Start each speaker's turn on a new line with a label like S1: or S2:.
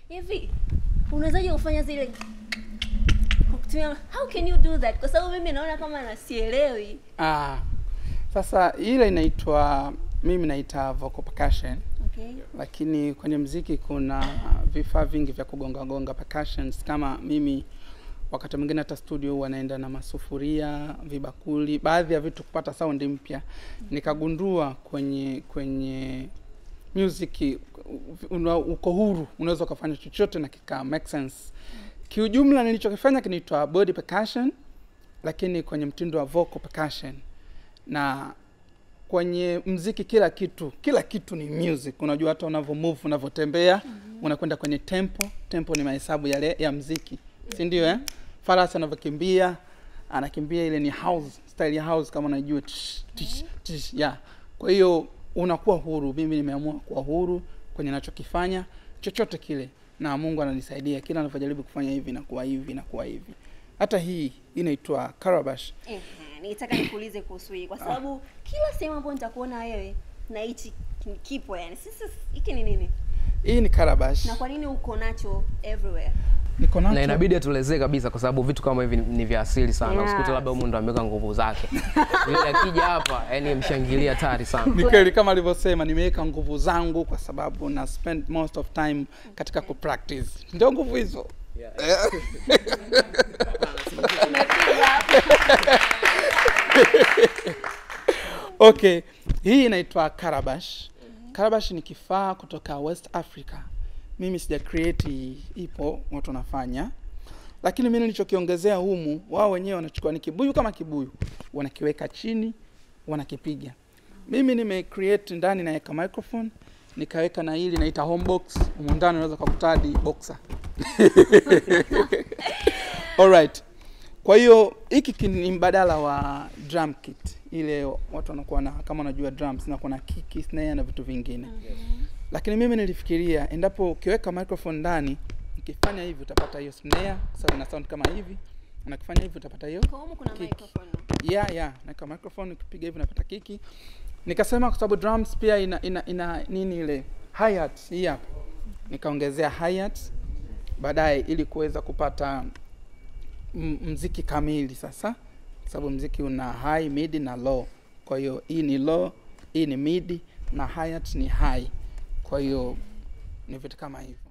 S1: hivi unawezaje kufanya zile kwa kutumia how can you do that kwa sababu mimi naona kama nasielewi
S2: Ah, sasa ile inaitwa mimi naita vocal percussion,
S1: okay
S2: lakini kwenye mziki kuna vifaa vingi vya kugonga gonga percussions. Kama mimi wakati mwingine hata studio huwa naenda na masufuria, vibakuli, baadhi ya vitu kupata sound mpya. Nikagundua kwenye kwenye music una, uko huru, unaweza ukafanya chochote na kika make sense. Kiujumla nilichokifanya kinaitwa body percussion, lakini kwenye mtindo wa vocal percussion na kwenye mziki kila kitu kila kitu ni music unajua hata unavyo move unavyotembea unakwenda kwenye tempo tempo ni mahesabu yale ya mziki si ndio eh farasi anavyokimbia anakimbia ile ni house style ya house kama unajua tsh, tsh, tsh, yeah kwa hiyo unakuwa huru mimi nimeamua kuwa huru kwenye nachokifanya chochote kile na mungu ananisaidia kila anavyojaribu kufanya hivi nakuwa hivi nakuwa hivi hata hii inaitwa karabash
S1: Ehe, nitaka nikuulize kuhusu hii kwa sababu kila sehemu ambayo nitakuona wewe na hichi kipo yani sisi hiki ni nini
S2: hii ni karabash
S1: na kwa nini uko nacho everywhere
S2: niko nacho
S3: na inabidi atuelezee kabisa kwa sababu vitu kama hivi ni- ni vya asili sana
S1: Yes.
S3: usikute labda huyu ndo ameweka nguvu zake yule akija hapa yani mshangilia hatari sana
S2: ni kweli kama alivyosema nimeweka nguvu zangu kwa sababu na spend most of time katika kupractice ndio nguvu hizo
S1: umepiga hapo
S2: okay hii inaitwa karabash karabash ni kifaa kutoka west africa mimi sija create hii, ipo watu wanafanya lakini mimi nilichokiongezea humu wao wenyewe wanachukua ni kibuyu kama kibuyu wanakiweka chini wanakipiga mimi nime create ndani naweka microphone nikaweka na hili naita home box humu ndani unaweza kukutadi boxer alright kwa hiyo hiki ki- ni mbadala wa drum kit ile watu wanakuwa na kama unajua drums na kuna kiki snare na vitu vingine lakini mimi nilifikiria endapo ukiweka microphone ndani ukifanya hivi utapata hiyo snare sasa ina sound kama hivi na ukifanya hivi utapata hiyo
S1: kwa humu kuna
S2: Kiki.
S1: microphone
S2: yeah yeah naweka microphone ukipiga hivi unapata kiki nikasema kwa sababu drums pia ina ina, ina nini ile hi-hat hii hapa nikaongezea hi-hat baadaye ili kuweza kupata m- mziki kamili sasa kwa sababu mziki una high mid na low kwa hiyo hii ni low hii ni mid na hi-hat ni high kwa hiyo ni vitu kama hivi